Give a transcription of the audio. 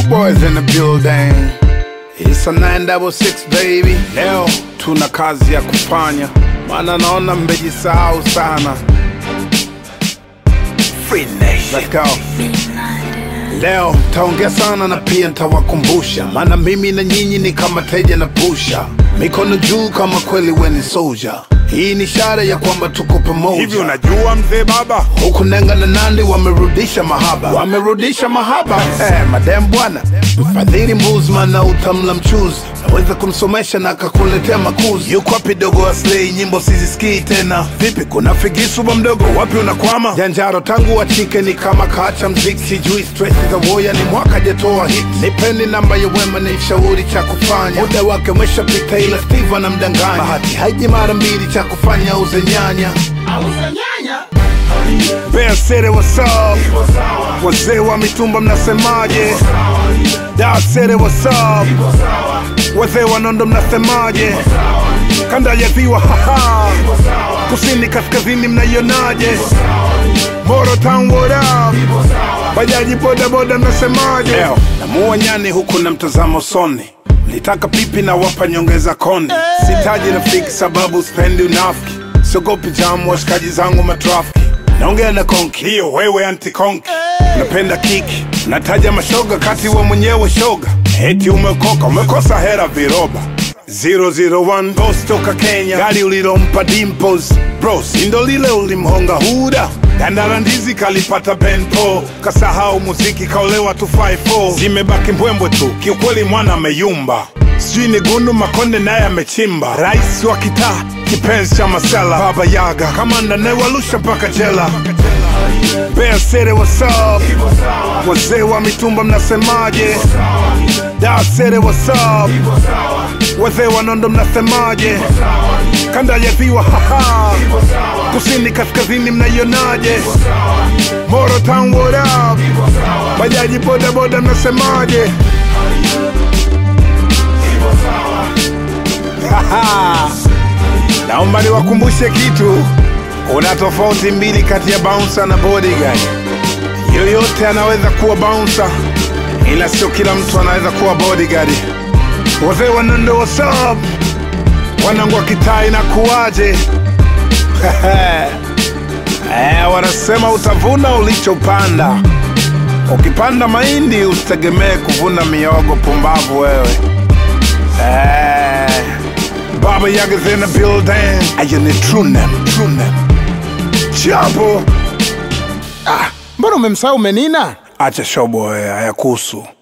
boys in the building. It's a 966 baby. Leo tuna kazi ya kufanya, maana naona mmejisahau sana. Free Nation. Let's go. Leo taongea sana na pia ntawakumbusha, maana mimi na nyinyi ni kama teja na pusha, mikono juu kama kweli weni soldier. Hii ni ishara ya kwamba tuko pamoja. Hivi unajua mzee baba, huku Nenga na Nandi wamerudisha mahaba, wamerudisha mahaba. Eh, madem bwana, mfadhili Mbuzman na utamla mchuzi, naweza kumsomesha na akakuletea makuzi. Yuko wapi dogo Aslay? Nyimbo sizisikii tena. Vipi, kuna figisu ba mdogo, wapi unakwama? Janjaro tangu wachike ni kama kaacha mziki, sijui stress za woya ni mwaka jatoa hit. Nipeni namba ya wema ni shauri cha kufanya, muda wake umeshapita, ila Steve anamdanganya. Bahati haiji mara mbili, cha kufanya uze nyanya Bear City, what's up? Wazee wa mitumba mnasemaje? Dar City, what's up? Wazee wa Nondo mnasemaje? Kanda ya ziwa haha, kusini kaskazini mnaionaje? Moro Town, what up? Bajaji boda boda mnasemaje? Leo namuua nyani huku na mtazamo soni Nitaka pipi na wapa nyongeza konde Sitaji rafiki sababu spendi unafiki Siogopi jamu washikaji zangu matrafiki Naongea na konki hiyo wewe anti konki Unapenda kiki Nataja mashoga kati wa mwenyewe shoga Eti umekoka umekosa hera viroba 001 Boss toka Kenya Gari ulilompa Dimples Bro sindo lile ulimhonga huda Dandara ndizi kalipata benpo Kasahau muziki kaolewa 254 Zimebaki mbwembwe tu kiukweli mwana ameyumba sijui ni gundu makonde naye amechimba rais wa kitaa kipenzi cha masela baba yaga kamanda nayewalusha mpaka jela Bear City, what's up? wazee wa mitumba mnasemaje Dar City, what's up? wazee wa nondo mnasemaje kanda ya ziwa haha kusini kaskazini mnaionaje Moro Town, what up? bajaji boda boda mnasemaje Haha. Naomba niwakumbushe kitu, kuna tofauti mbili kati ya bouncer na bodyguard. Yoyote anaweza kuwa bouncer, ila sio kila mtu anaweza kuwa bodyguard. Wazee wa Nondo, what's up? Wanangu wa kitaa inakuwaje? Eh, wanasema utavuna ulichopanda. Ukipanda mahindi usitegemee kuvuna miogo. Pumbavu wewe. Eh, Baba Yaga's in the building. Ayo ni true name, true name. Jambo. Mbona umemsahau Menina? Acha shobo wewe, hayakuhusu.